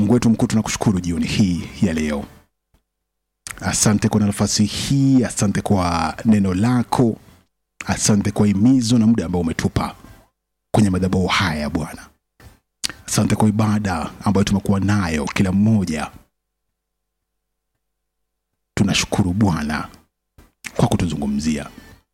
Mungu wetu mkuu, tunakushukuru jioni hii ya leo. Asante kwa nafasi hii, asante kwa neno lako, asante kwa himizo na muda ambao umetupa kwenye madhabahu haya Bwana. Asante kwa ibada ambayo tumekuwa nayo kila mmoja. Tunashukuru Bwana kwa kutuzungumzia.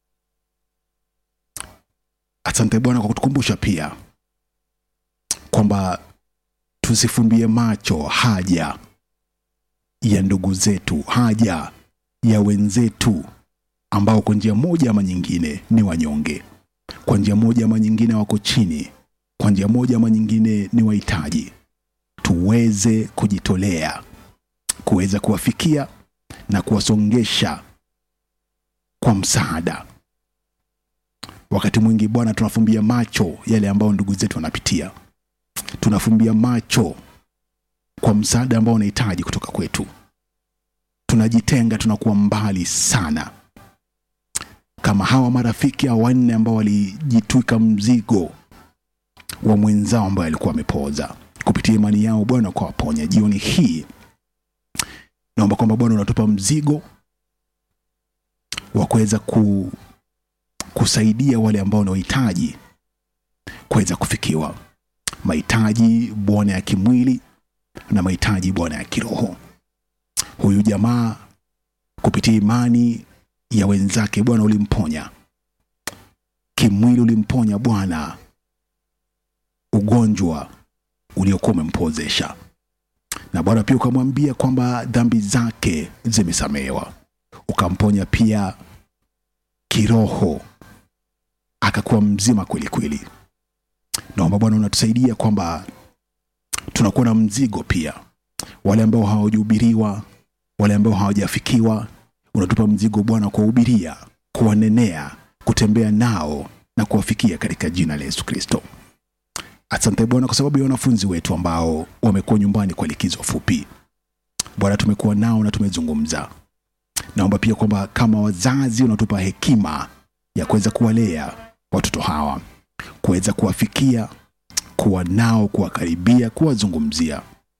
Asante Bwana kwa kutukumbusha pia kwamba tusifumbie macho haja ya ndugu zetu, haja ya wenzetu ambao kwa njia moja ama nyingine ni wanyonge, kwa njia moja ama nyingine wako chini, kwa njia moja ama nyingine ni wahitaji. Tuweze kujitolea kuweza kuwafikia na kuwasongesha kwa msaada. Wakati mwingi Bwana, tunafumbia macho yale ambayo ndugu zetu wanapitia, tunafumbia macho kwa msaada ambao unahitaji kutoka kwetu. Tunajitenga, tunakuwa mbali sana, kama hawa marafiki hao wanne ambao walijitwika mzigo wa mwenzao ambaye alikuwa amepooza. Kupitia imani yao Bwana kwa waponya. Jioni hii naomba kwamba Bwana unatupa mzigo wa kuweza ku, kusaidia wale ambao wanahitaji kuweza kufikiwa mahitaji Bwana ya kimwili na mahitaji Bwana ya kiroho. Huyu jamaa kupitia imani ya wenzake Bwana ulimponya kimwili, ulimponya Bwana ugonjwa uliokuwa umempozesha, na Bwana pia ukamwambia kwamba dhambi zake zimesamehewa, ukamponya pia kiroho, akakuwa mzima kweli kweli. Naomba Bwana unatusaidia kwamba tunakuwa na mzigo pia, wale ambao hawajahubiriwa, wale ambao hawajafikiwa, unatupa mzigo Bwana kuwahubiria, kuwanenea, kutembea nao na kuwafikia katika jina la Yesu Kristo. Asante Bwana kwa sababu ya wanafunzi wetu ambao wamekuwa nyumbani kwa likizo fupi. Bwana, tumekuwa nao na tumezungumza. Naomba pia kwamba kama wazazi unatupa hekima ya kuweza kuwalea watoto hawa, kuweza kuwafikia, kuwa nao, kuwakaribia, kuwazungumzia.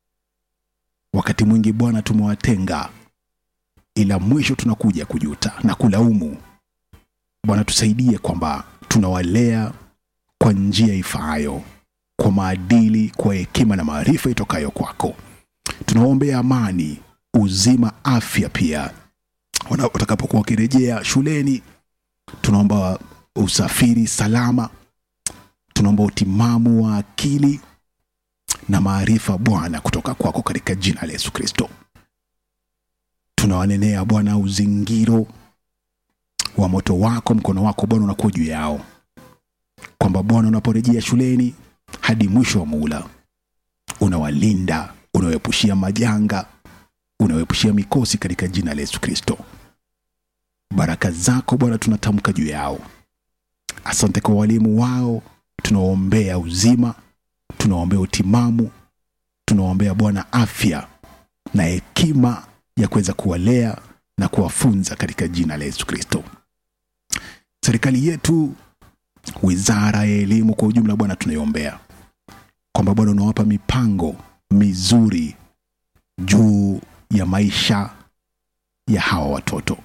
Wakati mwingi Bwana tumewatenga, ila mwisho tunakuja kujuta na kulaumu. Bwana, tusaidie kwamba tunawalea kwa njia ifaayo, kwa maadili, kwa hekima na maarifa itokayo kwako. Tunawaombea amani, uzima, afya pia wana- watakapokuwa wakirejea shuleni. Tunaomba usafiri salama, tunaomba utimamu wa akili na maarifa Bwana kutoka kwako katika jina la Yesu Kristo. Tunawanenea Bwana uzingiro wa moto wako, mkono wako Bwana unakuwa juu yao, kwamba Bwana unaporejea shuleni hadi mwisho wa muhula unawalinda, unawaepushia majanga, unawaepushia mikosi katika jina la Yesu Kristo. Baraka zako Bwana tunatamka juu yao. Asante kwa walimu wao, tunawaombea uzima, tunawaombea utimamu, tunawaombea Bwana afya na hekima ya kuweza kuwalea na kuwafunza katika jina la Yesu Kristo. Serikali yetu, wizara ya elimu kwa ujumla, Bwana tunaiombea kwamba Bwana unawapa mipango mizuri juu ya maisha ya hawa watoto.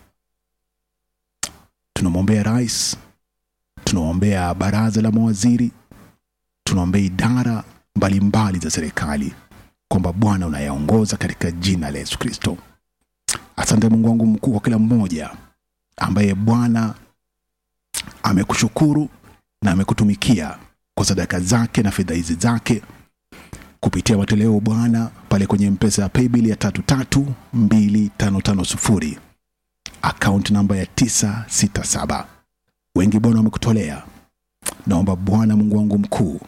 Tunamwombea rais, tunaombea baraza la mawaziri, tunaombea idara mbalimbali za serikali kwamba Bwana unayaongoza katika jina la Yesu Kristo. Asante Mungu wangu mkuu kwa kila mmoja ambaye Bwana amekushukuru na amekutumikia kwa sadaka zake na fedha hizi zake kupitia matoleo Bwana pale kwenye mpesa ya paybill ya tatu tatu mbili tano tano sufuri akaunti namba ya tisa sita saba. Wengi Bwana wamekutolea. Naomba Bwana Mungu wangu mkuu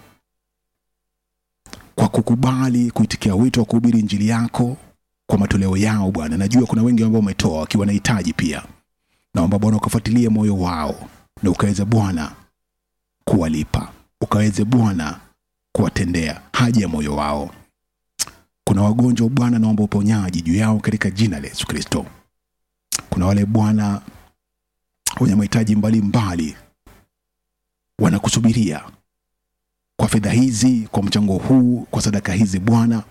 kwa kukubali kuitikia wito wa kuhubiri injili yako kwa matoleo yao Bwana. Najua kuna wengi ambao wametoa wakiwa na hitaji pia. Naomba Bwana ukafuatilie moyo wao na ukaweze Bwana kuwalipa, ukaweze Bwana kuwatendea haja ya moyo wao. Kuna wagonjwa Bwana, naomba uponyaji juu yao katika jina la Yesu Kristo. Kuna wale Bwana wenye mahitaji mbalimbali wanakusubiria kwa fedha hizi, kwa mchango huu, kwa sadaka hizi Bwana,